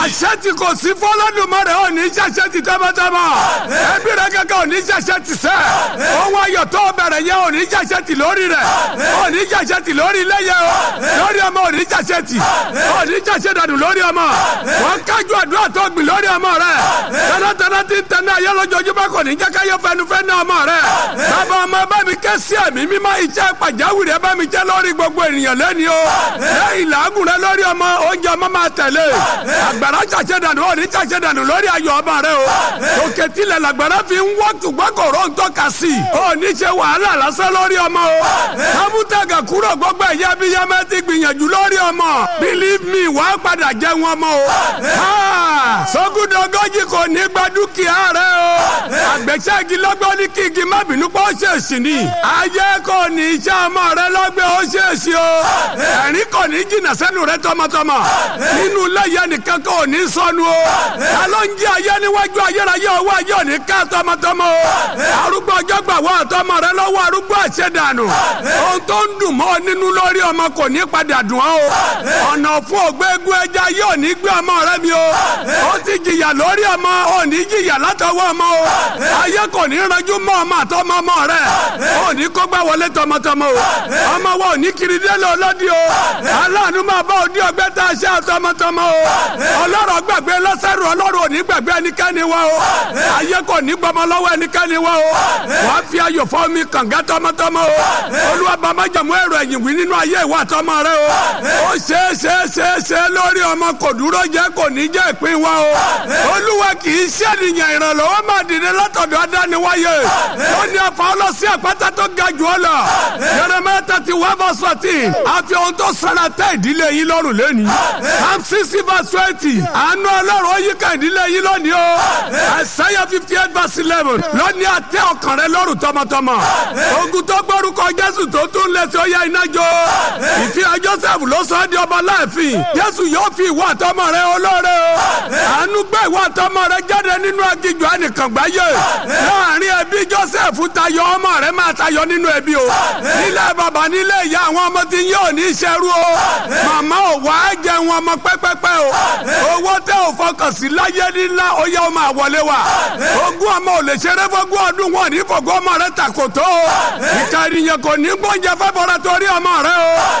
àṣẹ tí kò sí fọlọ́dúnmọ́rẹ́ ò ní ṣàṣẹ ti tọ́mọtọ́mọ ẹbí rẹ kankan ò ní ṣàṣẹ ti sẹ́ ohun ayọ̀ tó bẹ̀rẹ̀ yẹn ò ní ṣàṣẹ ti lórí rẹ̀ ò ní ṣàṣẹ ti lórí ilé yẹn o lórí ọmọ ò ní ṣàṣẹ ti ò ní ṣàṣẹ dànù lórí ọmọ wọn kájú àdúrà tó gbìn lórí ọmọ rẹ tẹ́lẹ̀tẹ́lẹ̀ ti ń tẹ́lẹ̀ ayé lójoojúmọ́ kò ní jẹ́ káyọ̀ fẹnufẹ́ ní ọmọ rẹ bàbá ọmọ bá mi ké sí ẹ̀mí mímọ́ iṣẹ́ pàjáwìrì ẹ bá mi jẹ́ lórí gbogbo ènìyàn lẹ́ni o lẹ́yìn làágùn rẹ lórí ọmọ oúnjẹ ọmọ máa tẹ̀lé àgbàrá ṣàṣẹ dànù ò ní ṣàṣẹ dànù lórí ayọ̀ ọmọ rẹ o òkè tilẹ̀ làgbàrá fi ń wọ́ tùgbọ́n kò ró ń tọ́ka sí i ò ní ṣe wàhálà lásán lórí ọmọ o kámútàgà kúrò gbogbo ẹ̀yẹ bí yẹmẹ ti gbìyànjú lórí ọmọ believe me wàá padà jẹ́ wọn mọ́ o sógúndọ̀gọ́jì kò ní gba dúkìá rẹ o àgbẹ̀ṣẹ́gi lọ́gbọ́n ní kí igi má bínú pé ó ṣèṣì ni ayé kò ní iṣẹ́ ọmọ rẹ lọ́gbẹ́ ó ṣèṣì o ẹ̀rín kò ní jìnnà sẹ́nu rẹ tọmọtọmọ nínú ilé yẹn nìkan kò ní sọnù o ta ló ń jí ayé níwájú ayérayé owó ayé ò ní ká tọmọtọmọ o arúgbó ọjọ́ gbà wọ́n àtọmọ rẹ lọ́wọ́ arúgbó àṣẹdànù ohun tó ń dùn mọ́ nínú lórí ọmọ kò ní padà dùn ọ́ o ọ̀nà fún ògbégun ẹja yóò ní gbé ọmọ rẹ mi o ó ti jìyà lórí ọmọ ò ní jìyà látọwọ́ ọmọ o ayé kò ní ranjú mọ́ ọmọ àtọmọ ọmọ rẹ ò ní kó gbá wọlé tọmọtọmọ o ọmọ wa ò ní kiri délé ọlọ́dí o aláàánú máa bá òdi ọgbẹ́ tá a ṣe àtọmọtọmọ o ọlọ́rọ̀ gbàgbé lọ́sẹ̀rù ọlọ́rọ̀ ò ní gbàgbé ẹnikẹ́ni wa o ayé kò ní gbọmọ lọ́wọ́ ẹnikẹ́ni wa o wàá fi ayọ̀ fọ́ mi kànga tọmọtọmọ o olúwa bàbá jẹ̀mú ẹ̀rọ ẹ̀yìn wí nínú ayé ìwà àtọmọ rẹ o ó ṣe é ṣe é ṣe é ṣe é lórí ọmọ kò dúró jẹ́ kò ní jẹ́ ìpín wa o olúwa kì í ṣènìyàn ìrànlọ́wọ́ máa dìde látọ̀dọ̀ adániwáyé ó ní afa ọlọ́sí àpáta tó ga jù ọ lọ Jeremiah thirty one verse fourteen àfi ohun tó sara tẹ ìdílé yín lọ́rùn lẹ́ni psalm sixty verse twenty àánú ọlọ́run ó yí ká ìdílé yín lónìí o Isaiah fifty eight verse eleven lónìí àtẹ ọkàn rẹ lọ́rùn tọmọtọmọ ogun tó gbórúkọ Jésù tó tún lẹ́sẹ̀ ó yá iná jó ìfihàn Joseph ló sọ ọ́ di ọba láàfin Jésù yóò fi ìwọ àtọmọ rẹ olóore o àánú gbé ìwọ àtọmọ rẹ jáde nínú aginjù ẹnìkan gbáyé láàrin ẹbí Joseph tayọ ọmọ rẹ máa tayọ nínú ẹbí o nílẹ̀ bàbá nílé ìyá àwọn ọmọ tí yóò ní ṣerú o màmá ò wá jẹun ọmọ pẹ́pẹ́pẹ́ o owó tẹ ò fọkàn sí láyé nílá ó yẹ ọmọ àwọlé wa ogún ọmọ ò lè ṣeré fọgún ọdún wọn ní fọgún ọmọ rẹ tàkòtò o ìka ènìyàn kò ní gbọ́njẹ fẹ́bọ̀rẹ̀ torí ọmọ rẹ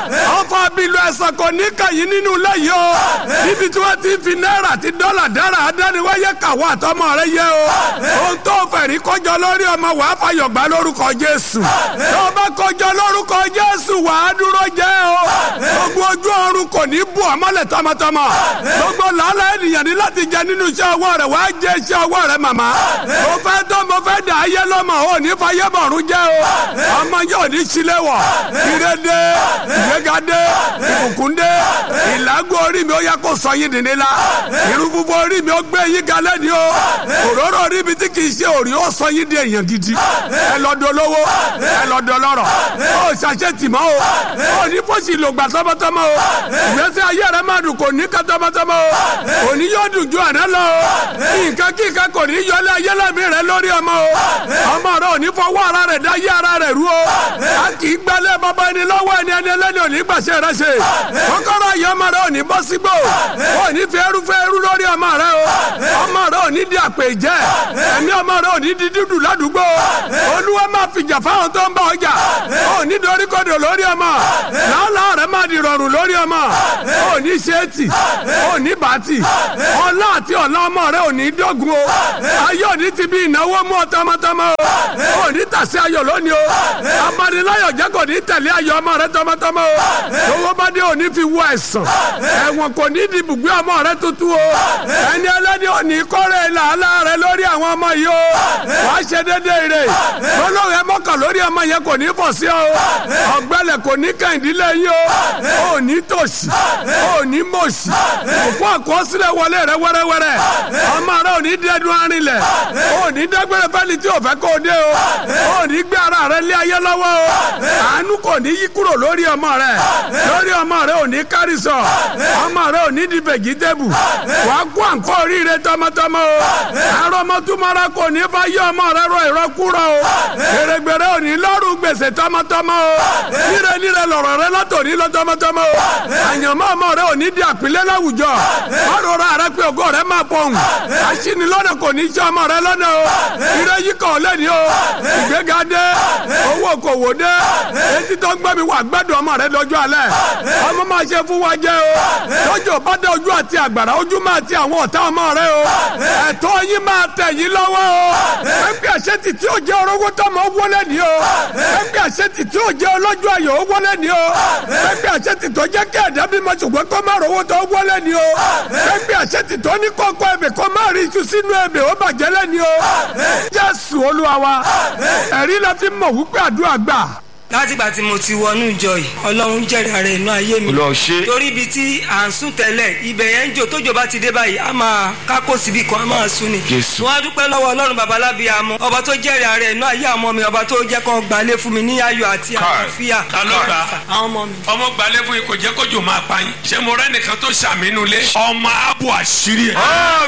o ọfọ abilu ẹ̀sán kò ní kàyí nínú ilé yìí o níbi tí wọ́n ti fi náírà àti dọ́là dára adániwáyé kàwọ́ àtọmọ rẹ yẹ o ohun tó fẹ̀rí kọjọ lórí ọmọ wàá fàyọ̀ gbà lórúkọ Jésù tó bá kọjọ lórúkọ Jésù wàá dúró jẹ́ o gbogbo ojú ọrùn kò ní bù ọmọlẹ̀ tọmọtọmọ gbogbo làálàá ènìyàn ní láti jẹ nínú iṣẹ́ ọwọ́ rẹ̀ wàá jẹ iṣẹ́ ọwọ́ rẹ̀ màmá mo fẹ́ tó mo fẹ́ dà ayé lọ́mọ ò ní fàyè bọ̀rún jẹ́ o ọmọ yóò ní sílẹ̀ wọ̀ ìrẹ́dẹ́ ìgbégadé ìbùkúndé ìlágùn orí mi ó yẹ kó sọ yín dìní la irun funfun orí mi ó gbé yín galẹ́ ni o òróró orí mi tí kì í ṣe òrí ó sọ yín di èèyàn gidi ẹ lọ dolówó ẹ lọ dọlọ́rọ̀ ó ṣàṣẹ tìmọ́ o ó ní fọ́sì lògbà tọmọtọmọ o ìgbésí ayé rẹ máa dùn kò ní ká tọmọtọmọ o òní yóò dùn ju àná lọ o nǹkan kíkan kò ní yọlé ayé lẹ́mí rẹ lórí ọmọ o ọmọ rẹ ò ní fọwọ́ ara rẹ dá yé ara rẹ rú o a kì í gbálẹ̀ bàbá ẹni lọ́wọ́ ẹni ẹni ẹlẹ́ni ò ní gbàṣẹ rẹ ṣe kọ́kọ́rọ́ ayé ọmọ rẹ ò ní bọ́ sígbó ò ní fi ẹrú fẹ́ ẹrú lórí ọmọ rẹ o ọmọ rẹ ò ní di àpè jẹ ẹ̀mí ọmọ rẹ ò ní di dídùn ládùúgbò olúwa máa fìjà fáwọn tó ń bá ọjà ò ní dorí kodò lórí ọmọ làálàá rẹ máa di rọrùn lórí ọmọ ò ní ṣéètì ò ní bàtì ọlá àti ọlá ọmọ rẹ ò ní dọ́gun o ayé ò ní ti bí ìnáwó mú ọ tọmọtọmọ o ò ní tàsí ayọ̀ lónìí o abaniláyọ̀ jẹ́ kò ní tẹ̀lé ayọ̀ ọmọ rẹ tọmọtọmọ o owó bá dé ò ní fi wọ ẹ̀sán ẹ̀wọ̀n kò ní di ibùgbé ọmọ rẹ tuntun o ẹni ẹlẹ́ni ò ní kọ́rẹ́ làálàá rẹ lórí àwọn ọmọ yìí o wàá ṣe déédéé rè olóòrè mọ́kàn lórí ọmọ yẹn kò ní fọ̀ sí ọ ọ̀gbẹ́lẹ̀ kò ní kẹ́hìndínlẹ̀ yín o ò ní tòṣì ò ní mọ̀ṣì òkú àkọsílẹ̀ wọlé rẹ wẹ́rẹ́wẹ́rẹ́ ọmọ rẹ ò ní dẹ́dun arinlẹ̀ ò ní dẹ́gbẹ́rẹ́ fẹ́ni tí ò fẹ́ kó o dé lé o ò ní gbé ara rẹ lé ayé lọ́wọ́ o àánú kò ní yí kúrò lórí ọmọ rẹ lórí ọmọ rẹ ò ní kárí sọ ọmọ rẹ ò ní di vegetable wà á kó àǹkó oríire tọmọtọmọ o àrọmọtúmọra kò ní bá yí ọmọ rẹ rọ ìrọkúrọ o gbèrègbèrè ò ní lọ́rùn gbèsè tọmọtọmọ o níre níre lọ̀rọ̀ rẹ látòní lọ tọmọtọmọ o àyànmọ́ ọmọ rẹ ò ní di àpilẹ̀ láwùjọ ọ̀rọ̀ rẹ pé ògo rẹ máa pọ̀hùn aṣínilọ́nà kò ní í ṣe ọmọ rẹ lọ́nà o ire yìí kàn lẹ́ni o ìgbéga dé owó kòwò dé etí tó ń gbẹ́ mi wà gbẹ́dùn ọmọ rẹ lọ́jọ́ alẹ́ ọmọ máa ṣe fún wa jẹ́ o lọ́jọ́ bá dé ojú àti àgbàrá ojú máa ti àwọn ọ̀tá ọmọ rẹ o ẹ̀tọ́ yín máa tẹ̀ yín lọ́wọ́ o ẹgbẹ́ àṣetì tí ó jẹ́ orógbó tọmọ wọlé ni o ẹgbẹ́ àṣetì tí ó jẹ́ ọlọ́jọ́ ayọ̀ ó wọlé ni o ẹgbẹ́ àṣetì tó jẹ́ kí ẹ̀dá bímọ ṣùgbọ́n kó má rówó tó wọlé ni o ẹgbẹ́ àṣetì tó ní kọ́kọ́ ẹ̀bẹ̀ kó má rí iṣu sínú ẹ̀bẹ̀ ó bàjẹ́ lẹ́ni o Jésù Olúwa wa ẹ̀rí la fi mọ̀ wípé àdúrà gbà látìgbà tí mo ti wọnú ìjọ yìí ọlọ́run jẹ́rìí ara inú ayé mi Olúwa ṣe. torí ibi tí à ń sùn tẹ́lẹ̀ ibẹ̀ yẹn ń jò tójò bá ti dé báyìí a máa kákó síbi kan a máa sùn ni. Jésù. wọ́n á dúpẹ́ lọ́wọ́ ọlọ́run babalábí amọ̀ ọba tó jẹ́rìí ara inú ayé àwọn ọmọ mi ọba tó jẹ́ kó gbalẹ̀ fún mi ní ayọ̀ àti àlàáfíà. ta ló gbà? àwọn ọmọ mi. ọmọ gbalẹ̀ fún yín kò jẹ́ kójú máa pa yín ṣé mo rẹ́ nìkan tó ṣàmínú lé ọmọ abo àṣírí ẹ̀.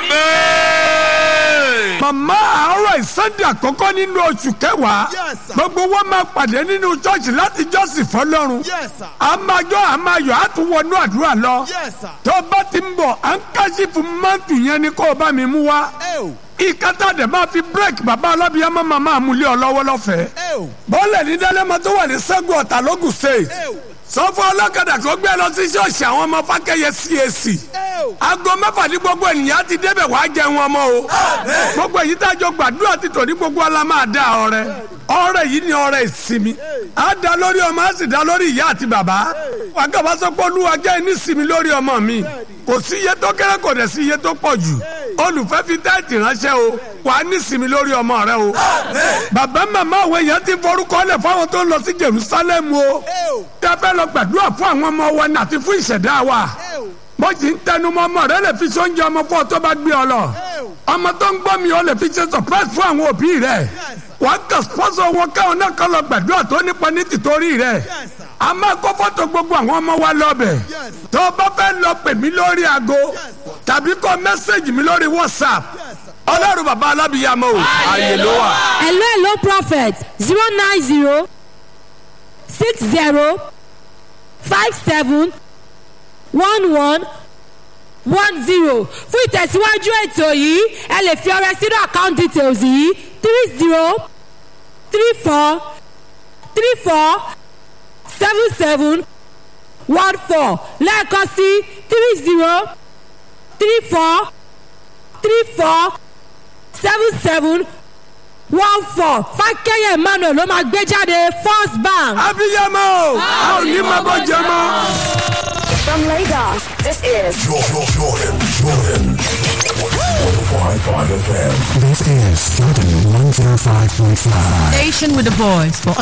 Amen. màmá àárọ̀ ìsọdẹ àkọ́kọ́ nínú oṣù kẹwàá Yes, sir. gbogbo wọn máa pàdé nínú ṣọ́ọ̀ṣì láti jọ́sìn fọ́lọ́run Yes, sir. a máa jọ a máa yọ a tún wọnú àdúrà lọ Yes, sir. tó bá ti ń bọ̀ à ń kásí fún mọ́tò yẹn ni kó o bá mi mú wá ẹ o ìkátà dẹ̀ máa fi bírèkì bàbá alábìyàmọ́ máa máa mú lé ọ lọ́wọ́ lọ́fẹ̀ẹ́ ẹ o bọ́ọ̀lẹ̀ ní dálẹ́mọ tó wà ní sẹ́gun ọ̀tà lógùn state ẹ o sọ fún ọlọ́kadà kó gbé lọ sí ṣọ́ọ̀ṣì àwọn ọmọ fákẹ́yẹ CAC ẹ o aago mẹ́fà ní gbogbo ènìyàn ti débẹ̀ wàá jẹun ọmọ o gbogbo èyí tá a jọ gbàdúrà ti tò ní gbogbo ala máa dá ọrẹ ọrẹ yìí ni ọrẹ ìsinmi á dá lórí ọmọ á sì dá lórí ìyá àti bàbá wàgàbà sọ pé olúwa jẹ́ ní sinmi lórí ọmọ mi kò sí iye tó kéré kò dẹ̀ sí iye tó pọ̀ jù olùfẹ́ fi táìtì ránṣẹ́ o wàá ní sinmi lórí ọmọ rẹ o bàbá màmá àwọn èèyàn ti forúkọ lẹ̀ fáwọn tó ń lọ sí Jerusalem o ẹ o tẹ́ fẹ́ lọ gbàdúrà fún àwọn ọmọ wa ní àti fún ìṣẹ̀dá wa ẹ o bó ti ń tẹnu mọ́ ọmọ rẹ lè fi sóúnjẹ ọmọ fún ọ tó bá gbé ọ lọ ọmọ tó ń gbọ́ mi ọ lè fi ṣe surprise fún àwọn òbí rẹ wàá kà sponsor wọn káwọn náà kọ́ lọ gbàdúrà tó nípa ní tìtorí rẹ a máa kó fọ́tò gbogbo àwọn ọmọ wa lọ́bẹ̀ tó o bá fẹ́ lọ pè mí lórí aago tàbí kọ mẹ́sẹ̀gì mi lórí whatsapp ọlọ́run bàbá alábìyàmọ́ o ààyè ló wà. hello hello prophet zero nine zero six zero five seven one one one zero fún ìtẹ̀síwájú ètò yìí ẹ lè fi ọrẹ sínú account details yìí three zero three four three four seven seven one four lẹ́ẹ̀kan sí three zero three four three four seven seven one four fákẹ́yẹ emmanuel ló máa gbé jáde first bank. abiyamọ o a ò ní máa bọ́ jẹ mọ́. From Lagos, this is Jordan, Jordan, Jordan. 105.5 FM. This is Jordan 105.5. Station with a voice for